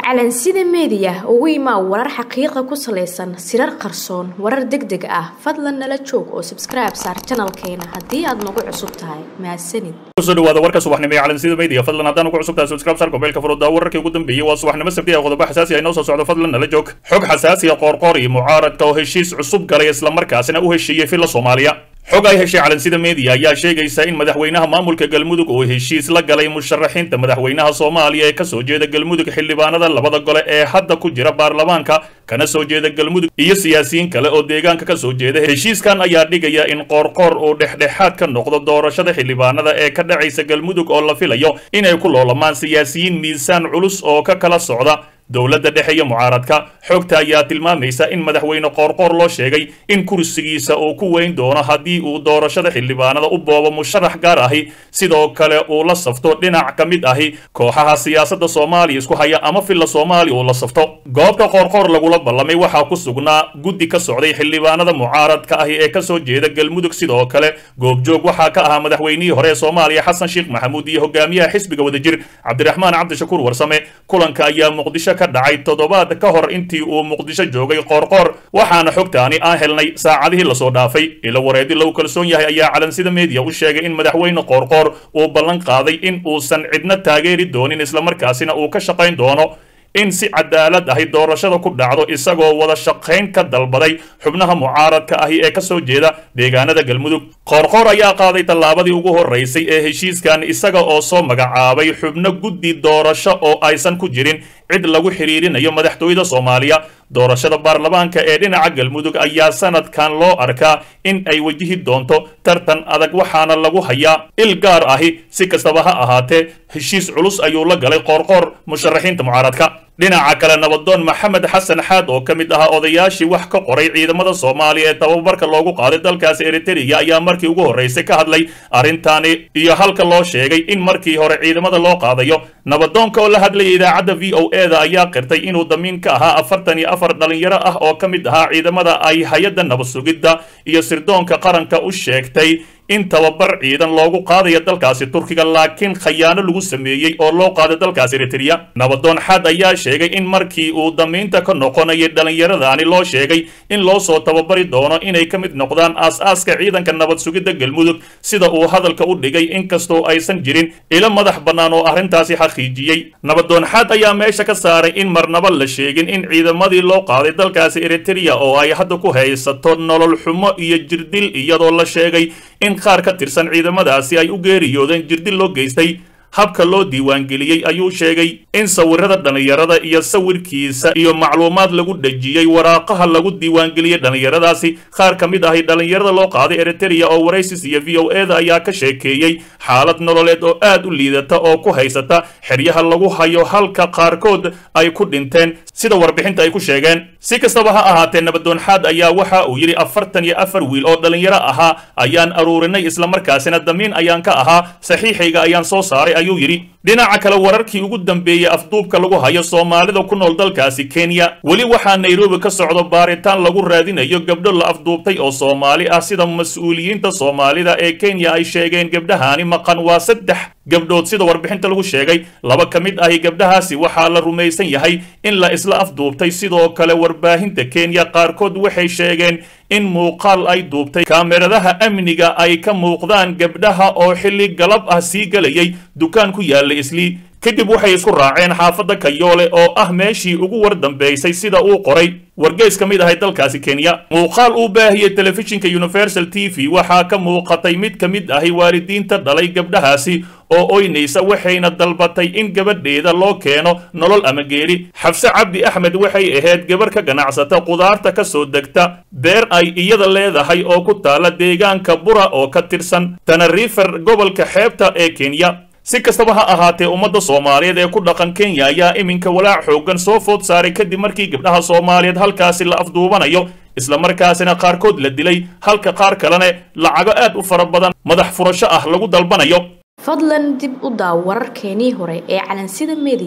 calansida meediya ugu imaa warar xaqiiqa ku salaysan sirar qarsoon warar deg deg ah fadlan nala joog oo sabskribe saar janalkeena haddii aad nagu cusub tahay mahadsanid kusoo dhawaada warka subaxnimo ee calansida media fadlan haddaan ugu cusub tahay subscribe saar gobeelka furudda wararkii ugu dambeeyey waa subaxnimo sabti ee qodobo xasaasi ah inoo soo socdo fadlan nala joog xog xasaasi ah qoorqoor iyo mucaaradka oo heshiis cusub galay islamarkaasina u heshiiyey filla soomaaliya xog ay heshay calansida media ayaa sheegaysa in madaxweynaha maamulka galmudug uu heshiis la galay musharaxiinta madaxweynaha soomaaliya ee kasoo jeeda galmudug xildhibaanada labada gole ee hadda ku jira baarlamaanka kana soo jeeda galmudug iyo siyaasiyiin kale oo deegaanka ka soo jeeda heshiiskan ayaa dhigaya in qoorqoor uu dhexdhexaad ka noqdo doorashada xildhibaanada ee ka dhacaysa galmudug oo la filayo inay ku loolamaan siyaasiyiin miisaan culus oo ka kala socda dowladda dhexe iyo mucaaradka xogta ayaa tilmaamaysa in madaxweyne qoorqoor loo sheegay in kursigiisa uu ku weyn doono haddii uu doorashada xildhibaanada u boobo musharax gaar ahi sidoo kale uu la safto dhinac ka mid ahi kooxaha siyaasadda soomaaliya isku haya ama filla soomaaliya uu la safto goobta qoorqoor lagula ballamay waxaa ku sugnaa guddi ka socday xildhibaanada mucaaradka ahi ee kasoo jeeda galmudug sidoo kale goobjoog waxaa ka ahaa madaxweynihii hore ee soomaaliya xasan sheekh maxamuud iyo hogaamiyaha xisbiga wadajir cabdiraxmaan cabdishakuur warsame kulanka ayaa muqdisho ka dhacay toddobaad ka hor intii uu muqdisho joogay qoorqoor waxaana xogtaani aan helnay saacadihii lasoo dhaafay ilo wareedi lagu kalsoon yahay ayaa calansida media u sheegay in madaxweyne qoorqoor uu ballan qaaday in uusan cidna taageeri doonin islamarkaasina uu ka shaqayn doono in si cadaalad ahi doorashada ku dhacdo isagoo wada shaqayn ka dalbaday xubnaha mucaaradka ahi ee kasoo jeeda deegaanada galmudug qoorqoor ayaa qaaday tallaabadii ugu horeysay ee heshiiskan isaga oo soo magacaabay xubno guddi doorasho oo aysan ku jirin cid lagu xiriirinayo madaxtooyada soomaaliya doorashada baarlamaanka ee dhinaca galmudug ayaa sanadkan loo arkaa in ay wajihi doonto tartan adag waxaana lagu hayaa il gaar ahi si kastaba ha ahaatee heshiis culus ayuu la galay qoorqoor musharaxiinta mucaaradka dhinaca kale nabadoon maxamed xasan xaad oo ka mid ahaa odayaashii wax ka qoray ciidamada soomaaliya ee tababarka loogu qaaday dalkaasi eritrea ayaa markii ugu horreysay ka hadlay arrintaani iyo halka loo sheegay in markii hore ciidamada loo qaadayo nabadoonka oo la hadlayay idaacadda v o e da ayaa qirtay inuu damiin ka ahaa afartan iyo afar dhalinyaro ah oo ka mid ahaa ciidamada ay hay-adda nabad sugidda iyo sirdoonka qaranka u sheegtay in tababar ciidan loogu qaadayo dalkaasi turkiga laakiin khayaano lagu sameeyey oo loo qaaday dalkaasi eritrea nabadoon xaad ayaa sheegay in markii uu damiinta ka noqonayay dhallinyaradaani loo sheegay in loo soo tababari doono inay ka mid noqdaan aas-aaska ciidanka nabad sugidda galmudug sida uu hadalka u dhigay inkastoo aysan jirin ilo madax bannaan oo arrintaasi xaqiijiyey nabadoon xaad ayaa meesha ka saaray in marnaba la sheegin in ciidamadii loo qaaday dalkaasi eritrea oo ay hadda ku haysato nolol xumo iyo jirdil iyadoo la sheegay in qaar ka tirsan ciidamadaasi ay u geeriyoodeen jirdil loo geystay habka loo diiwaangeliyey ayuu sheegay in sawirada dhallinyarada iyo sawirkiisa iyo macluumaad lagu dhejiyey waraaqaha lagu diiwaangeliyey dhallinyaradaasi qaar ka mid ahi dhallinyarada loo qaaday eritrea oo waraysis iyo v o e da ayaa ka sheekeeyey xaalad nololeed oo aad u liidata oo ku haysata xeryaha lagu hayo halka qaarkood ay ku dhinteen sida warbixinta ay ku sheegeen si kastaba ha ahaatee nabadoon xaad ayaa waxa uu yidhi afartan iyo afar wiil oo dhallinyaro ahaa ayaan aruurinay islamarkaasina damiin ayaan ka ahaa saxiixayga ayaan soo saaray ayuu yidhi dhinaca kale wararkii ugu dambeeyey afduubka lagu hayo soomaalida ku nool dalkaasi kenya weli waxaa nairobi ka socdo baaritaan lagu raadinayo gabdho la afduubtay oo soomaali ah sida mas-uuliyiinta soomaalida ee kenya ay sheegeen gabdhahaani maqan waa saddex gabdhood sida warbixinta lagu sheegay laba ka mid ahi gabdhahaasi waxaa la rumaysan yahay in la isla afduubtay sidoo kale warbaahinta kenya qaarkood waxay sheegeen in muuqaal ay duubtay kaameradaha amniga ay ka muuqdaan gabdhaha oo xilli galab ah sii gelayay dukaan ku yaalla islii kadib waxay isku raaceen xaafadda kayoole oo ah meeshii ugu war dambaysay sida uu qoray wargeys ka mid ahay dalkaasi kenya muuqaal uu baahiyey telefishinka universal t v waxaa ka muuqatay mid ka mid ahi waalidiinta dhalay gabdhahaasi oo oynaysa waxayna dalbatay in gabadheeda loo keeno nolol ama geeri xabse cabdi axmed waxay ahayd gabarh ka ganacsata qudaarta ka soo degta beer ay iyada leedahay oo ku taala deegaanka bura oo ka tirsan tanarifer gobolka xeebta ee kenya si kastaba ha ahaatee ummadda soomaaliyeed ee ku dhaqan kenya ayaa iminka walaac xoogan soo food saaray kadib markii gabdhaha soomaaliyeed halkaasi la afduubanayo islamarkaasina qaarkood la dilay halka qaar kalene lacago aad u fara badan madax furasho ah lagu dalbanayo fadlan dib u daaw wararkeenii hore ee calansida media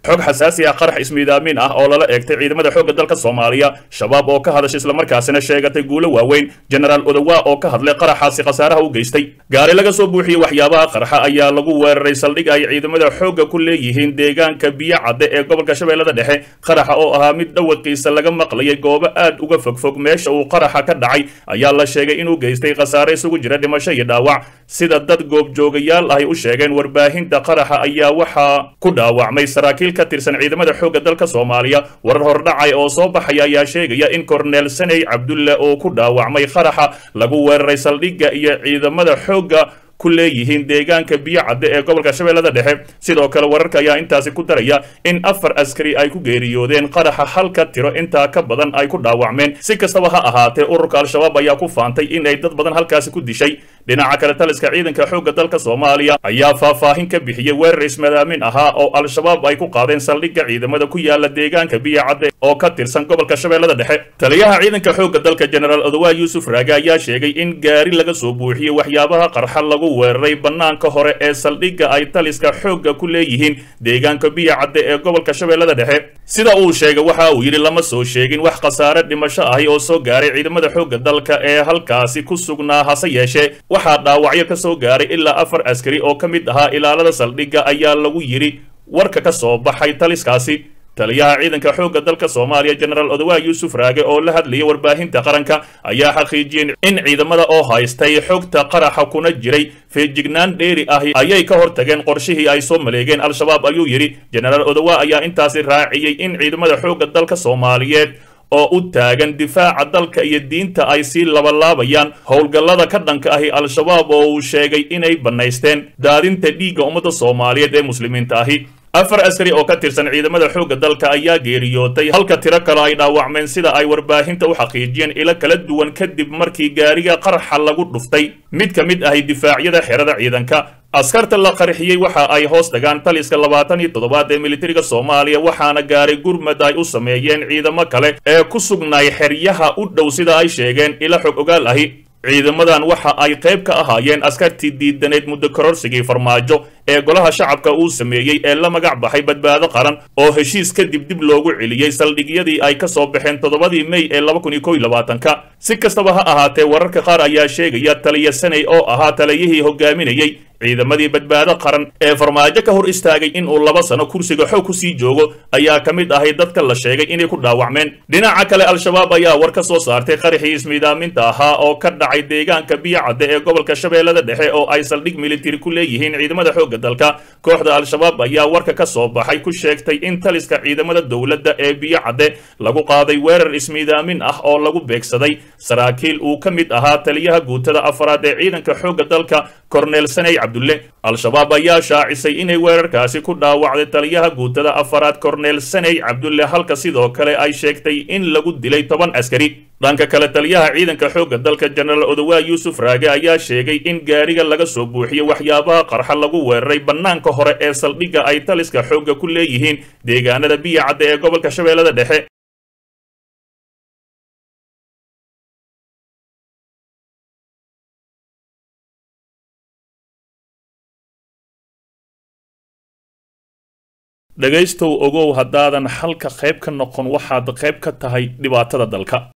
xog xasaasi ah qarax ismiidaamin ah oo lala eegtay ciidamada xoogga dalka soomaaliya shabaab oo ka hadashay islamarkaasina sheegatay guulo waaweyn genaraal odowa oo ka hadlay qaraxaasi khasaaraha u geystay gaari laga soo buuxiyey waxyaabaha qarxa ayaa lagu weeraray saldhig ay ciidamada xoogga ku leeyihiin deegaanka biyo cadde ee gobolka shabeellada dhexe qaraxa oo ahaa mid dhawaqiisa laga maqlayay goobo aad uga fogfog meesha uu qaraxa ka dhacay ayaa la sheegay inuu geystay khasaare isugu jira dhimasho iyo dhaawac sida dad goobjoogayaal ahy u sheegeen warbaahinta qaraxa ayaa waxaa ku dhaawacmay saraakiil ka tirsan ciidamada xoogga dalka soomaaliya warar hordhacay oo soo baxaya ayaa sheegaya in korneel saney cabdulle oo ku dhaawacmay qaraxa lagu weeraray saldhigga iyo ciidamada xoogga ku leeyihiin deegaanka biyo cadde ee gobolka shabeellada dhexe sidoo kale wararka ayaa intaasi ku daraya in afar askari ay ku geeriyoodeen qaraxa halka tiro intaa ka badan ay ku dhaawacmeen si kastaba ha ahaatee ururka al-shabaab ayaa ku faantay in ay dad badan halkaasi ku dishay dhinaca kale taliska ciidanka xoogga dalka soomaaliya ayaa faahfaahin ka bixiyey weerar ismadaamin ahaa oo al-shabaab ay ku qaadeen saldhigga ciidamada ku yaala deegaanka biyo cadde oo ka tirsan gobolka shabeellada dhexe taliyaha ciidanka xoogga dalka genaraal odowa yuusuf raage ayaa sheegay in gaari laga soo buuxiyey waxyaabaha qarxa lagu weeraray bannaanka hore ee saldhigga ay taliska xoogga ku leeyihiin deegaanka biyo cadde ee gobolka shabeellada dhexe sida uu sheegay waxa uu yidhi lama soo sheegin wax khasaare dhimasho ahi oo soo gaaray ciidamada xoogga dalka ee halkaasi ku sugnaa hase yeeshee waxaa dhaawacyo ka soo gaaray ilaa afar askari oo ka mid ahaa ilaalada saldhigga ayaa lagu yidhi warka ka soo baxay taliskaasi taliyaha ciidanka xoogga dalka soomaaliya genaraal odowa yuusuf raage oo la hadlayay warbaahinta qaranka ayaa xaqiijiyeen in ciidamada oo haystay xogta qaraxa kuna jiray feejignaan dheeri ahi ayay ka hortageen qorshihii ay soo maleegeen al-shabaab ayuu yidhi genaraal odowa ayaa intaasi raaciyey in ciidamada xoogga dalka soomaaliyeed oo u taagan difaaca dalka iyo diinta ay sii labalaabayaan howlgallada ka dhanka ahi al-shabaab oo uu sheegay inay bannaysteen daadinta dhiigga ummadda soomaaliyeed ee muslimiinta ahi afar askari oo ka tirsan ciidamada xoogga dalka ayaa geeriyootay halka tiro kale ay dhaawacmeen sida ay warbaahinta u xaqiijiyeen ilo kala duwan kadib markii gaariga qarxa lagu dhuftay mid ka mid ahi difaacyada xerada ciidanka askarta la qarxiyey waxa ay hoos dhagaan taliska labaatan iyo toddobaad ee militariga soomaaliya waxaana gaaray gurmad ay u sameeyeen ciidamo kale ee ku sugnaay xeryaha u dhow sida ay sheegeen ilo xog ogaal ahi ciidamadan waxa ay qayb ka ahaayeen askartii diidaneed muddo kororsigii farmaajo ee golaha shacabka uu sameeyey ee la magac baxay badbaado qaran oo heshiis kadib dib loogu celiyey saldhigyadii ay ka soo baxeen toddobadii mey ee laba kun iyo kow iyo labaatanka si kastaba ha ahaatee wararka qaar ayaa sheegaya taliya saney oo ahaa taliyihii hogaaminayey ciidamadii badbaado qaran ee farmaajo ka hor istaagay in uu laba sano kursiga xoog ku sii joogo ayaa ka mid ahay dadka la sheegay inay ku dhaawacmeen dhinaca kale al-shabaab ayaa war ka soo saartay qaraxii ismiidaaminta ahaa oo ka dhacay deegaanka biyo cadde ee gobolka shabeellada dhexe oo ay saldhig militari ku leeyihiin ciidamada xoogga dalka kooxda al-shabaab ayaa warka ka soo baxay ku sheegtay in taliska ciidamada dowladda ee biyo cadde lagu qaaday weerar ismiidaamin ah oo lagu beegsaday saraakiil uu ka mid ahaa taliyaha guutada afaraad ee ciidanka xoogga dalka korneel saney cabdulle al-shabaab ayaa shaacisay inay weerarkaasi ku dhaawacday taliyaha guutada afaraad korneel saney cabdulle halka sidoo kale ay sheegtay in lagu dilay toban askari dhanka kale taliyaha ciidanka xoogga dalka jenaraal odowa yuusuf raage ayaa sheegay in gaariga laga soo buuxiyey waxyaabaha qarxa lagu weeraray bannaanka hore ee saldhigga ay taliska xoogga ku leeyihiin deegaanada biyo cadde ee gobolka shabeellada dhexe dhegaystow ogow haddaadan halka qayb ka noqon waxaad qayb ka tahay dhibaatada dalka